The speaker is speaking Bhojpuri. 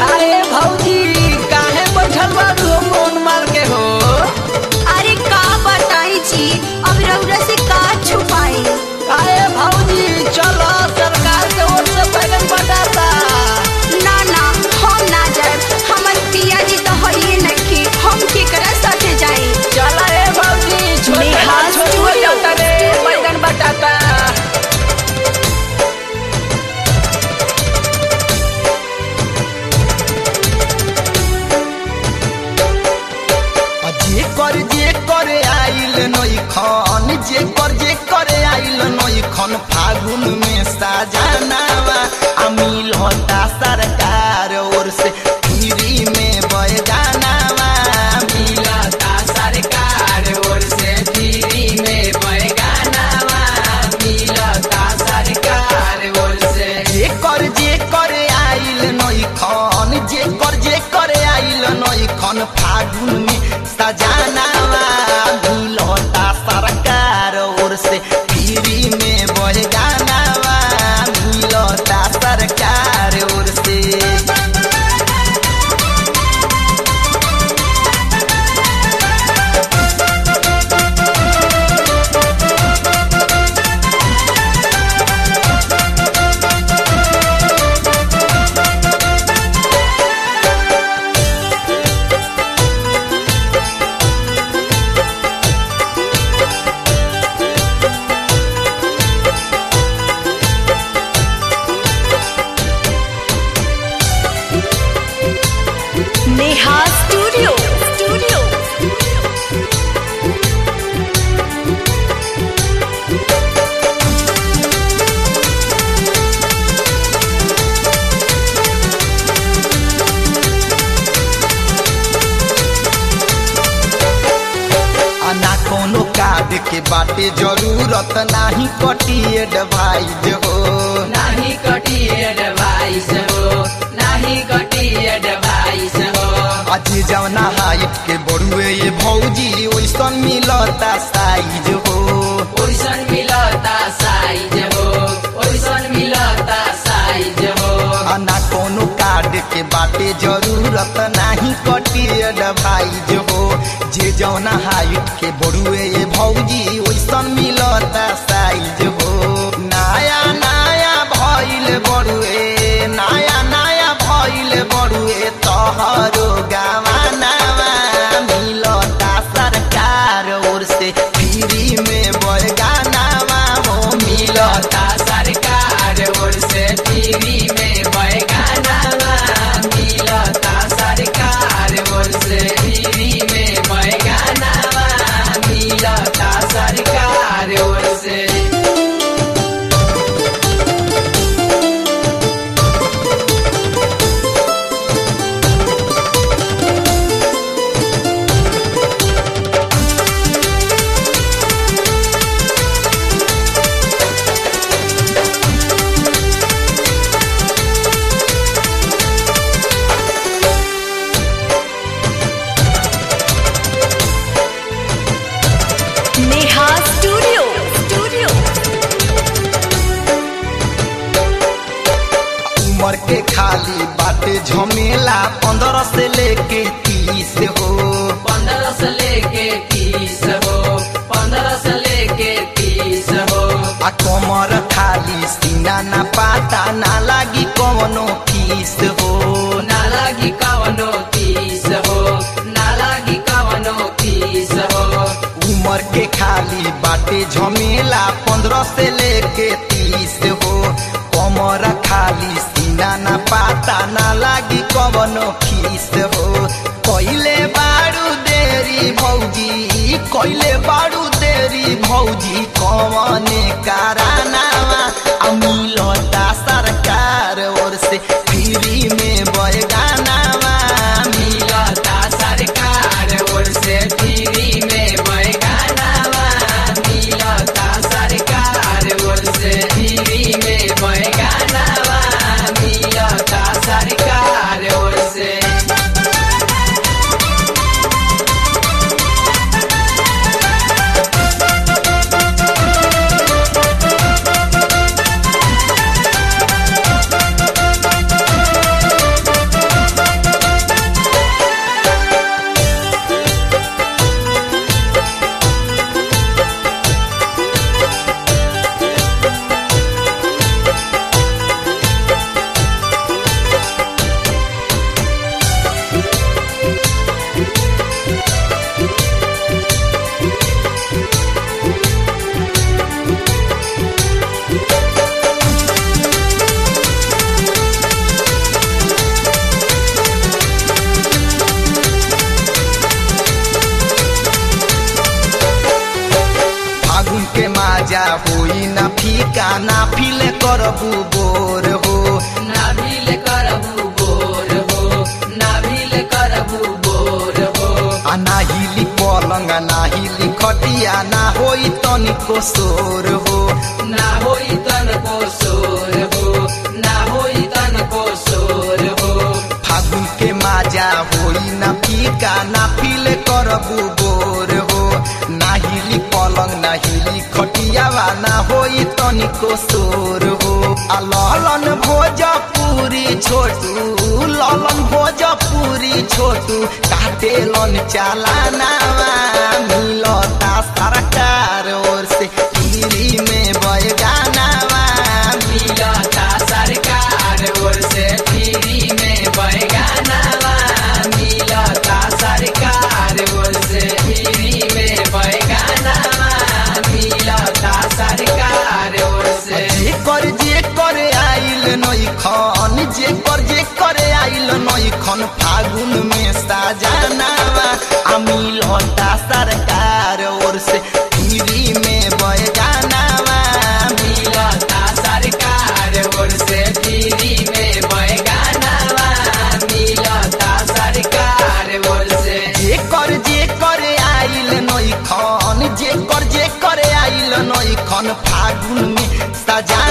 काहे भौजी काहे बैठल बारू हो फोन मार के हो अरे का बताई जी अब रउरा से का छुपाई काहे भौजी चलो सरकार के ओर से बैगन बटाता ना ना हम ना जाए हमर पिया जी तो हइए नहीं हम केकरा साथे जाई चला रे भौजी छोटे नेहा छोटे स्टूडियो। जाता रे बैगन बटाता जे कर जे करे आइल नई खन जे कर जे करे आइल नई खन फागुन में साजनावा अमील होता सरकार ओर से फ्री में बैगानावा मिलता सरकार ओर से फ्री में बैगनवा मिलता सरकार ओर से जे कर जे करे आइल नई खन जे कर जे करे आइल नई खन फागुन में सजानावा मिल होता सरकार ओर से फ्री में बैगानावा मिल होता सरकार ओर से नेहा स्टूडियो स्टूडियो ना कोनो कार्ड के बाटे जरूरत नाही कटी एडवाइज हो नाही कटी एडवाइस हो नाही कटी एडवाइस हो आज जवना हाइट के बड़ुए ये भौजी ओइसन मिलता साइज हो ओइसन मिलता साइज हो ओइसन मिलता साइज हो आ ना कोनो कार्ड के बाटे जरूरत नाही कटी एडवाइज हो जे जवना हाइट के बड़ुए ये भौजी ओइसन मिलता साइज हो नया नया भइल बड़ुए नया नया भइल बड़ुए तोहरो गावानावा मिलता सरकार ओर से फ्री में बैगानावा हो मिलता मिलता सरकार ओर से टीवी में बैगनवा मिलता सरकार ओर से टीवी में बैगनवा मिलता सरकार ओर से नेहा स्टूडियो स्टूडियो उम्र के खाली बाटे झमेला पंद्रह से लेके तीस हो पंद्रह से लेके तीस हो पंद्रह से लेके तीस हो आ कमर खाली सीना ना पाता ना लागी कवनो फीस हो ना लागी कवनो तीस हो ना लागी कवनो तीस हो उम्र के खाली बाटे झमेला पंद्रह से लेके तीस हो कमर खाली सीना ना पाता ना लागी कवनो फीस हो कइले बारू देरी भौजी कइले बारू देरी भौजी कवने कारनावा आ मिलता सरकार ओर से फ्री में बैगानावा मिलता सरकार ओर से फ्री में बैगनवा मिलता सरकार ओर से फ्री में बैगनवा मिलता सरकार ओर से फीका ना फिले करबू बोर हो नाभिल करबू बोर हो नाभिल करबू बोर हो आ ना हिली पलंग ना हिली खटिया ना होई तनिको सोर हो ना होई तनको सोर हो ना होई तनको सोर हो फागुन के माजा होई ना फीका ना फिले करबू बोर हो ना हिली पलंग ना हिली खटियावा ना होई तनिको सोर हो आ ललन भोजपुरी छोटू ललन भोजपुरी छोटू काटेलन चालानावा मिलता सरकार ओर से फ्री में बैगानावा मिलता सरकार ओर से फ्री में बैगानावा मिलता सरकार ओर से फ्री में बैगानावा मिलता सरकार ओर से जे कर जे करे आइल नई खन जे कर जे करे आइल नई खन फागुन में साजनावा अमिल होता सरकार ओर से फ्री में बैगानावा मिलता सरकार ओर से फ्री में बैगानावा मिलता सरकार ओर से जे कर जे करे आइल नई खन जे कर जे करे आइल नई खन फागुन में सजा